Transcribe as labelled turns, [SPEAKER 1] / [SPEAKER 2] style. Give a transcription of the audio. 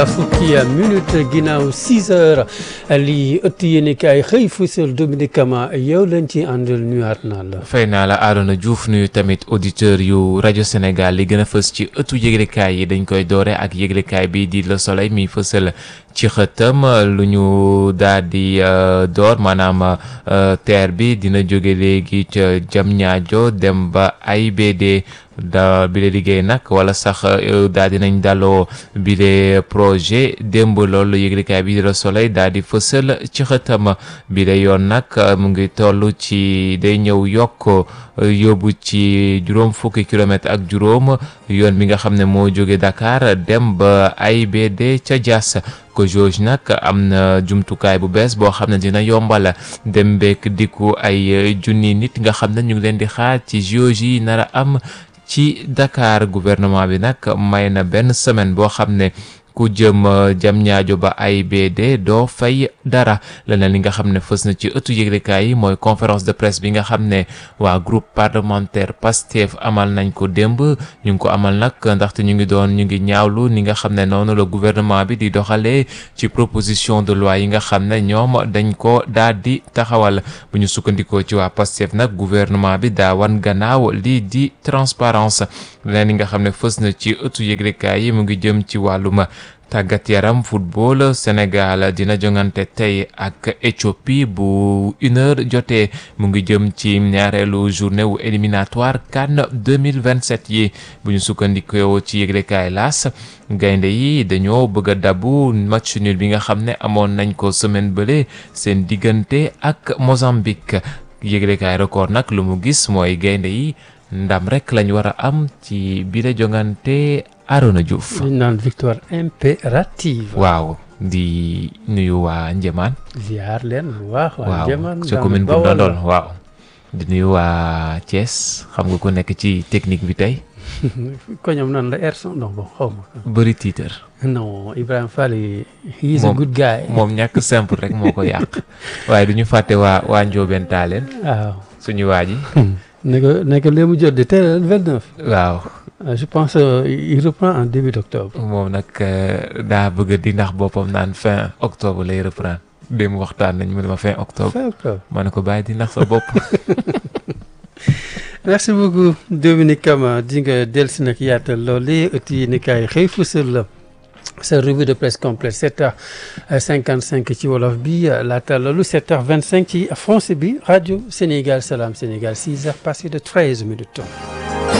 [SPEAKER 1] fukki minute ginnaaw 6 heures lii ëtt yéen kaay xëy fësal Dominique Kama yow lañ ci àndal nuyuwaat naa la.
[SPEAKER 2] fay naa la Arona Diouf nuyu tamit auditeur yu rajo Sénégal li gën a fës ci ëttu yëglekaay yi dañ koy doore ak yëglekaay bi di Le Soleil mi fësal ci xëtam lu ñu daal di door maanaam TER bi dina jóge léegi ca Diamniadio dem ba AIBD da bi le liggéey nag wala sax daal dinañ daloo bi le projet démb loolu yëglekaay bi di Le Soleil daal di fësal ci xëtam bi le yoon nag mu ngi toll ci day ñëw yokk yóbbu ci juróom fukki kilomètre ak juróom yoon bi nga xam ne moo jóge Dakar dem ba AIBD ca Diass ko jauge nag am na jumtukaay bu bees boo xam ne dina yombal dem beek dikku ay junni nit nga xam ne ñu ngi leen di xaar ci jauge yi nar a am ci Dakar gouvernement bi nag may na benn semaine boo xam ne ku jëm jam ñaajo ba AIBD doo fay dara leneen li nga xam ne fës na ci ëttu yëglekaay yi mooy conférence de presse bi nga xam ne waa groupe parlementaire PASTEF amal nañ ko démb ñu ngi ko amal nag ndaxte ñu ngi doon ñu ngi ñaawlu ni nga xam ne noonu la gouvernement bi di doxalee ci proposition de loi yi nga xam ne ñoom dañ ko daal di taxawal bu ñu sukkandikoo ci waa PASTEF nag gouvernement bi daa wan gannaaw lii di transparence leneen li nga xam ne fës na ci ëttu yëglekaay yi mu ngi jëm ci wàllum tàggat yaram football Sénégal dina jongante tey ak Éthiopie bu une heure jotee mu ngi jëm ci ñaareelu journée wu éliminatoire CAN 2027 yi bu ñu sukkandikoo ci yëglekaay laas gaynde yi dañoo bëgg a dabu match nul bi nga xam ne amoon nañ ko semaine bële seen diggante ak Mozambique yëglekaay record nag lu mu gis mooy gaynde yi ndam rek lañ war a am ci bile jongante Arona Diouf.
[SPEAKER 1] liñ naan victoire impérative.
[SPEAKER 2] waaw di nuyu waa Njëmaan.
[SPEAKER 1] ziar leen bu baax. waa Njëmaan
[SPEAKER 2] waaw ci commune bu Ndondol waaw. di nuyu waa Thiès xam nga ko nekk ci technique bi tey.
[SPEAKER 1] ko ñoom nan la Ersan non bon xaw ma.
[SPEAKER 2] bëri tiitër.
[SPEAKER 1] non Ibrahima Fall he is a good guy.
[SPEAKER 2] moom ñàkk simple rek moo ko yàq. waaye du ñu fàtte waa waa Ndiobène Talen.
[SPEAKER 1] waaw
[SPEAKER 2] suñu waa ji.
[SPEAKER 1] ne ko ne ko léegi mu jot de teel le 29.
[SPEAKER 2] waaw.
[SPEAKER 1] je pense il reprend en début d'octobre.
[SPEAKER 2] moom nag daa bëgg di ndax boppam naan fin octobre lay reprendre démb waxtaan nañ mu ne ma fin octobre.
[SPEAKER 1] fin octobre
[SPEAKER 2] ma ne ko bàyyi di ndax sa bopp.
[SPEAKER 1] merci beaucoup Dominique Kama di nga dellusi nag yaatal loolu ëtt yi ni kaay xëy fësal la sa revue de presse complète 7h55 ci wolof bi laata loolu 7h25 ci français bi rajo Sénégal Salam Sénégal 6h passé de 13 minutes.